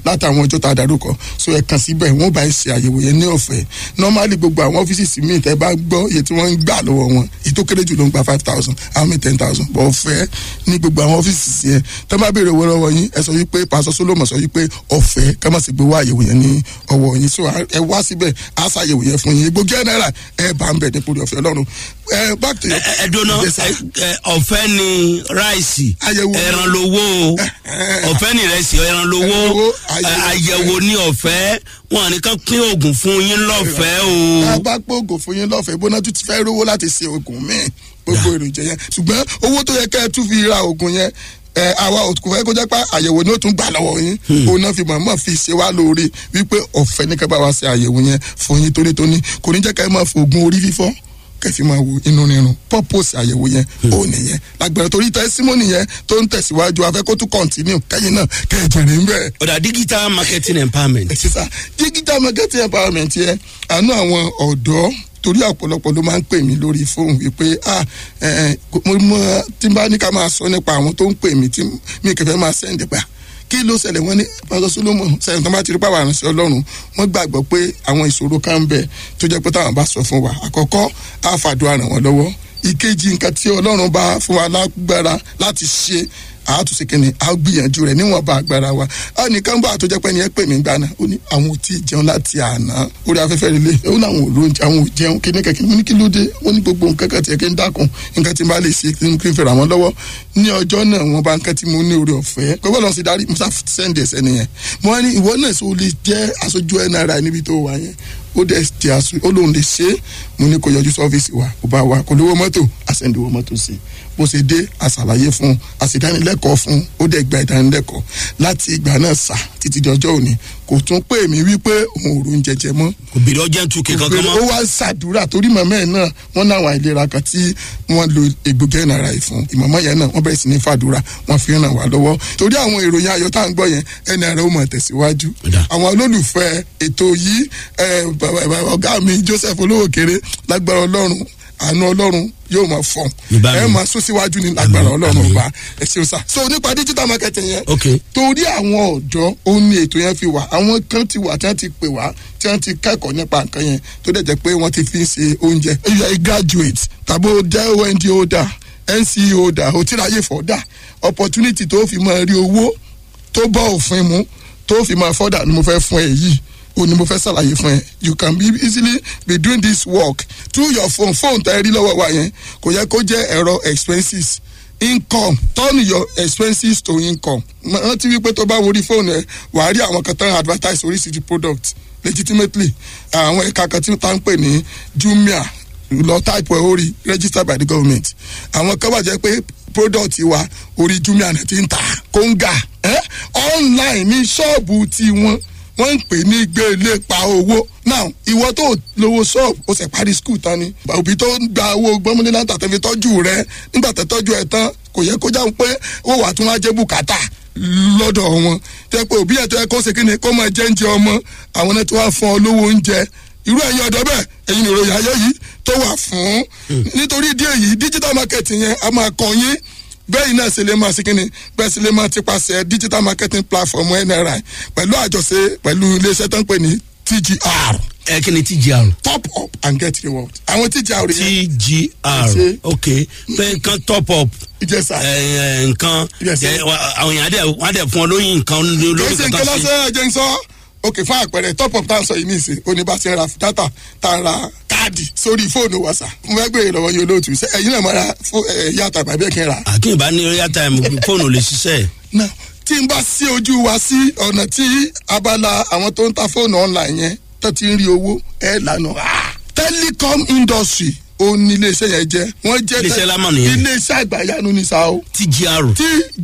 látàwọn ọjọ́ tá a darúkọ so ẹ kàn síbẹ̀ wọ́n bá ẹ ṣe àyẹ̀wò yẹn ní ọ̀fẹ́ normally gbogbo àwọn ọ́fíìsì míì tẹ́ bá gbọ́ iye tí wọ́n ń gbà lọ́wọ́ wọn èyí tó kéré jù ló ń gba five thousand àwọn míì ten thousand bọ̀ ọ̀fẹ́ ní gbogbo àwọn ọ́fíìsì yẹn tẹ́ bá béèrè owó lọ́wọ́ yín ẹ sọ wípé pásọ solomon sọ wípé ọ̀fẹ́ ká má sì gbé wá àyẹ̀wò yẹn ní ọwọ́ yín so ẹ wá síbẹ̀ á ṣàyẹ̀wò yẹn fún yín gbogbo general ẹ bá ń bẹ̀ nípò ọ̀fẹ́ ọlọ́run ẹ back to your ẹ dúró Yes, sir. ọ̀fẹ́ ni ráìsì Àyẹ̀wò. ẹran lowó o ọ̀fẹ́ ni ìrẹsì ẹran lowó Ẹran lowó, ẹ, àyẹ̀wò. àyẹ̀wò ni ọ̀fẹ́ wọn nìkan pín oògùn fún yín lọ́fẹ̀ẹ́ o. a bá gbóògùn fún yín lọ́fẹ̀ẹ́ bóná tún ti fẹ́ rówó láti ṣe oògùn míì gbogbo èròjà yẹn ṣùgbọ́n owó tó yẹ kẹ́ ẹ tún fi ra oògùn yẹn ẹ àwa ò kò fẹ́ kó jẹ́ pé àyẹ̀wò ni ó tún gbà lọ́wọ́ yín òun náà fi mọ̀ọ́mọ̀ fi ṣe wá lóore wípé ọ̀fẹ́ ní kẹ́ bá wa ṣe àyẹ̀wò yẹn fún yín tónítóní kò ní jẹ́ kẹ́ ẹ máa fi oògùn orí fífọ́ kẹfì máa wo inú rírun purpose àyẹ̀wò yẹn ó nìyẹn lágbára torí tẹ́símọ́nì yẹn tó ń tẹ̀síwájú afẹ́ kó tún continue kẹ́yìn náà kẹ́ ẹ jẹ̀rẹ̀ ń bẹ́ẹ̀ ọ̀dà digital marketing empowerment. sísá digital marketing empowerment yẹn àánú àwọn ọ̀dọ́ torí ọ̀pọ̀lọpọ̀ ló máa ń pè mí lórí fóònù wípé ah ẹ ẹ mo mọ tí n bá ní ká máa sọ nípa àwọn tó ń pè mí tí mi kẹfẹ́ máa sẹ́ǹdì pa kí ló ṣẹlẹ̀ wọ́n ní pásọ solomon sẹ́yìn tó bá ti rí pàwọn àrùn sí ọlọ́run wọ́n gbàgbọ́ pé àwọn ìṣòro kan ń bẹ tó jẹ́ pé táwọn bá sọ fún wa àkọ́kọ́ á fàdúrà ràn wọ́n lọ́wọ́ ìkejì nǹkan tí ọlọ́run bá fún wa lágbára láti ṣe àátúnṣe kìíní a gbìyànjú rẹ níwọn bá agbára wa a nìkan bá àtọjọ pé ní ẹ pè mí gbàna ó ní àwọn ò tí ì jẹun láti àná orí afẹ́fẹ́ relé ó ní àwọn òrò àwọn ò jẹun kíní kẹ̀kẹ́ mo ní kí ló dé wọ́n ní gbogbo nǹkan kan tiẹ̀ kí n dákun nǹkan tí n bá lè ṣe kí n kí n fẹ́ra wọn lọ́wọ́ ní ọjọ́ náà wọn bá nǹkan tí mo ní orí ọ̀fẹ́ gbogbo lọ́n sì darí musa sẹ́ndì ẹ̀sẹ̀ nìyẹn mo wá ní ìwọ náà sọ lè jẹ́ aṣojú nri níbi tó wà yẹn ó dẹ̀ ti aṣọ ó lóun lè ṣe é mo ní kó yọjú sọ́fíìsì wa kó bá wa kó lówó mọ́tò àṣẹ̀ǹdìwó mọ́tò sí bó ṣe dé àṣàlàyé fún un àṣìdánilẹ́kọ̀ọ́ fún un ó dẹ̀ gba ìdánilẹ́kọ̀ọ́ láti ìgbà náà sà títí di ọjọ́ òní kò tún pè mí wípé òun ò rún jẹjẹ mọ́ kò bèrè ọjà tún kè kankan ó mọ́. wá ṣàdúrà torí màmá ẹ̀ náà wọ́n náwọn àìlera kan tí wọ́n lo egbògi ẹ̀nàrà yìí fún ìmọ̀mọ́ yẹn náà wọ́n bẹ̀rẹ̀ sí ní fàdúrà wọ́n fi ràn wá lọ́wọ́ torí àwọn ìròyìn ayọ̀ tá à ń gbọ́ yẹn ẹ̀nàrà ó mọ̀ tẹ̀síwájú Ọ̀dà. àwọn olólùfẹ́ ètò yìí ẹ̀, bàbá- bàbá ọ̀gá mi joseph olówó kéré lágbára ọlọ́run àánú ọlọ́run yóò máa fọ̀n Níbàámu. ẹ máa sún síwájú ní lágbára Àmín, ọlọ́run àmín. ọba ẹ ṣeun sá so nípa digital marketing yẹn ok torí àwọn ọ̀dọ́ ó ní ètò yẹn fi wà àwọn kan ti wà tí wọ́n ti pè wá tí wọ́n ti kẹ́kọ̀ọ́ nípa nǹkan yẹn tó dẹ̀ jẹ́ pé wọ́n ti fi ń ṣe oúnjẹ if you are a graduate tàbí o jẹ́ ond holder nce holder o ti ráyè fọ́dà opportunity tó fi máa rí owó tó bọ́ òfin mu tó fi máa fọ́dà ni mo fẹ́ fún ẹ yìí o ni mo fẹ́ ṣàlàyé fún ẹ you can be easily be doing this work through your phone phone tẹ́ ẹ rí lọ́wọ́ wa yẹn kò yẹ kó jẹ́ ẹ̀rọ expenses income turn your expenses to income rántí wípé tó bá worí fóònù ẹ wàá rí àwọn kan tán advertise oríṣiríṣi product legitimately àwọn ẹ̀ka kan tí wọ́n ń pè ní jumia lọ type ẹ̀ orí registered by the government àwọn kan wà jẹ́ pé product wa orí jumia náà ti ń ta kóńgà eh? online ní ṣọ́ọ̀bù tiwọn wọ́n ń pè ní gbélé pa owó now ìwọ tó lówó ṣọ́ọ̀bù ó sì parí skul tán ni òbí tó ń gba owó gbọ́mọdé láǹtà tẹ́ fi tọ́jú rẹ nígbà tẹ́ tọ́jú ẹ tán kò yẹ kó jáwé pé ó wà tún wá jẹ́ bùkátà lọ́dọ̀ wọn tẹ́ pé òbí ẹ̀ tó yẹ kó ṣe kí ni kó máa jẹ́ oúnjẹ ọmọ àwọn náà tó wá fún ọ lówó oúnjẹ irú ẹ̀yin ọ̀dọ́ bẹ́ẹ̀ ẹ̀yin ìròyìn ayé yìí tó wà fún nítorí ìdí èyí digital marketing yẹn a máa kàn yín bẹ́ẹ̀ náà ṣe lè máa ṣe kínni bẹ́ẹ̀ ṣe lè máa ti paṣẹ digital marketing platform nri pẹ̀lú àjọṣe pẹ̀lú iléeṣẹ́ tó ń pè ní tgr ẹ kí ni tgr. top up and get reward àwọn tgr yẹn tgr Ṣe. ok pé nǹkan top up ìjẹsà ẹ, ẹ, nǹkan Yes, sir. ẹ, wa- àwọn èèyàn á dẹ̀ wọ́n á dẹ̀ fún ọ lóyún nǹkan kì lórí í ṣe nǹkan kankan sí. lọ́sẹ̀ ẹ̀jẹ̀ ń sọ ok fún àpẹẹrẹ top up tá à ń sọ yìí nìsín oníbàṣẹ ra data tá à ń ra káàdì sórí fóònù wa sà mo fẹ́ gbé ìrọ̀wọ́ yín olóòtú ṣe ẹ̀yin náà máa ra fó- ẹ̀, yàtà bàbá ẹ̀ kí n rà àkínní bá ní royal time fóònù lè ṣiṣẹ́ náà tí n bá sí ojú wa sí ọ̀nà tí abala àwọn tó ń ta fóònù online yẹn tó ti ń rí owó ẹ̀ lànà. telecom industry ó ní iléeṣẹ́ yẹn jẹ́ wọ́n jẹ́ Iléeṣẹ́ lámà nìyẹn. iléeṣẹ́ àgbàyanu ní sa o tgr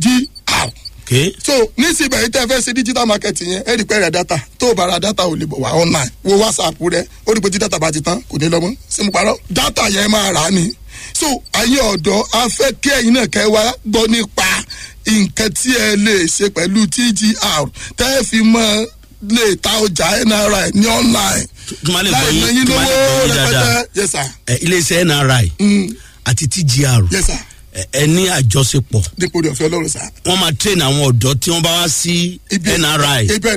tgr ok so nísìnyí yìí tẹ́ fẹ́ ṣe digital marketing yẹn ẹ rí pé rẹ̀ data tó o bá ra data ò lè bọ̀ wá online wo whatsapp rẹ ó rí pé tí data bá ti tán kò ní lọ́mọ́ sí mo parọ́ data yẹn máa rà á ni so ayé ọ̀dọ́ a fẹ́ kí ẹ̀yin náà kẹ́ wá gbọ́ nípa nǹkan tí ẹ lè ṣe pẹ̀lú tgr tẹ́ ẹ fi mọ́ lè ta ọjà nri ní online kí wọ́n lè gbọ́ láì ná yín yín kí wọ́n lè lówó gbọ́ yín dáadáa rẹpẹtẹ yes sir ẹ, iléeṣẹ́ nri Mm, àti tgr yes sir ẹ, ẹ ní àjọṣepọ̀ dípò ọ̀fẹ́ ọlọ́run sir wọ́n máa train àwọn ọ̀dọ́ tí wọ́n bá wá sí Ibi- nri ibẹ̀